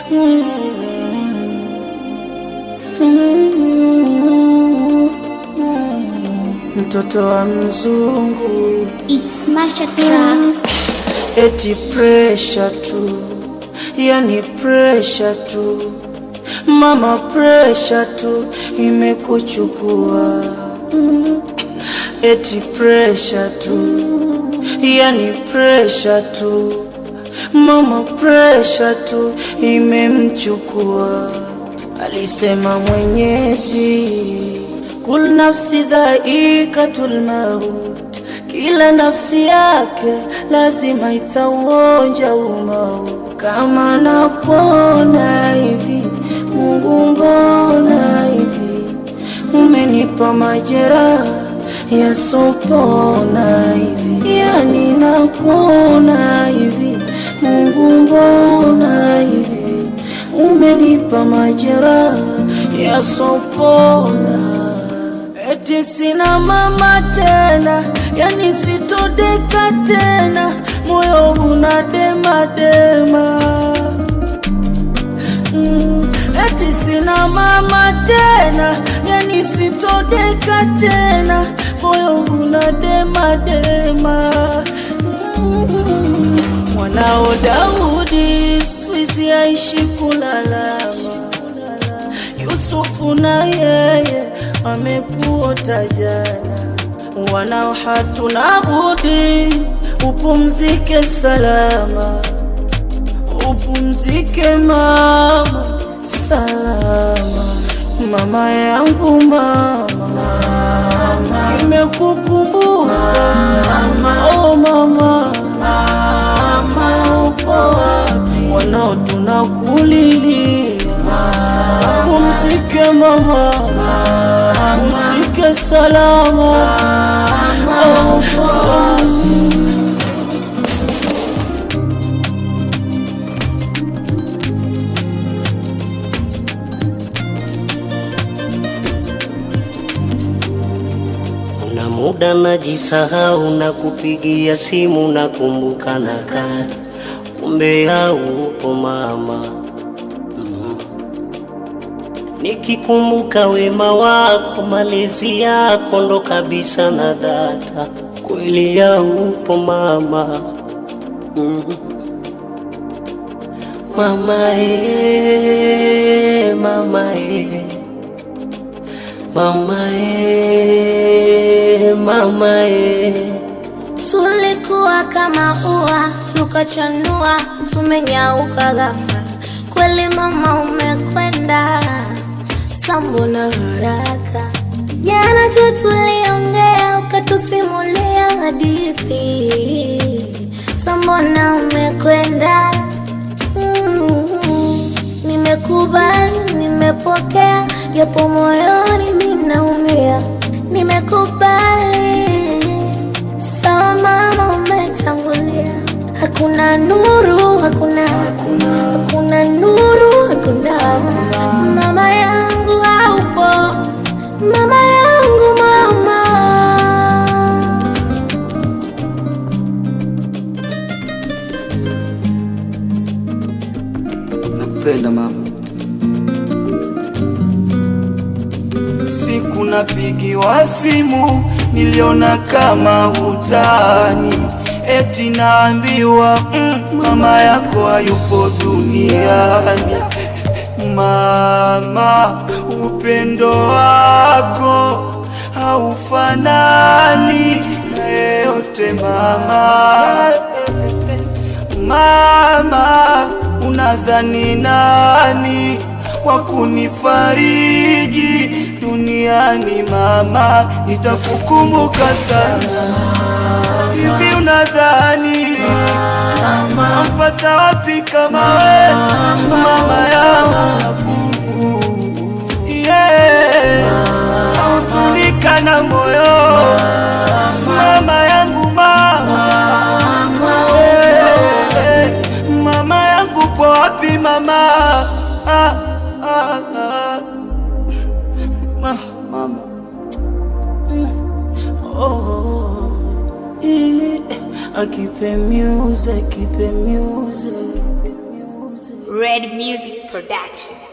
Mtoto wa mzungu It's Masha Track. eti presha tu, yani presha tu, mama presha tu imekuchukua Mm. eti presha tu, yani presha tu, mama presha tu imemchukua. Alisema Mwenyezi, kul nafsi dhaikatul maut, kila nafsi yake lazima itauonja umau. Kama nakuona hivi, Mungu mbona hivi, umenipa majeraha yasopona hivi, yani nakuona hivi, Mungu mbona hivi, umenipa majeraha yasopona Eti sina mama tena, yani sitodeka tena, moyo unadema dema. Mm, eti sina mama tena, yani sitodeka tena, moyo unadema dema. Mm, mwanao Daudi siku hizi aishi kulalama Yusufu na yeye amekuota jana, wanao hatuna budi upumzike salama, upumzike mama salama, mama yangu mama, mama nimekukumbuka oh mama, mama upo wapi? Wanao tunakulilia Pumzike mama, pumzike salama. Oh, oh. Kuna muda najisahau na kupigia simu na kumbuka na kadi, kumbe haupo mama. Mm. Nikikumbuka wema wako, malezi yako ndo kabisa na data, kweli haupo mama. Mm. Mama e, mama e. Mama e, mama e. Tulikuwa kama ua tukachanua, tumenyauka ghafla. Kweli mama, umekwenda sambo na haraka. Jana tu tuliongea, ukatusimulia hadithi, sambona umekwenda. Mm, Nimekubali, nimepokea, japo moyoni minaumia. Nimekubali, sawa mama, umetangulia. Hakuna nuru, hakuna, hakuna nuru, hakuna, mama yangu haupo, mama yangu, mama Nakupenda mama. Siku napigiwa simu, niliona kama hutani, eti naambiwa mm, mama yako hayupo duniani. Mama, upendo wako haufanani na yeyote mama. Mama, unazani nani wa kunifariji duniani? Mama, nitakukumbuka sana. Hivi unadhani nampata wapi kama we mama yangu? Yeah, nauzunika na moyo mama yangu mama Eh, mama yangu po wapi mama? Ah, ah, ah. Ma, mama. Oh, eh, akipe music, akipe music, akipe music. Red music. Production.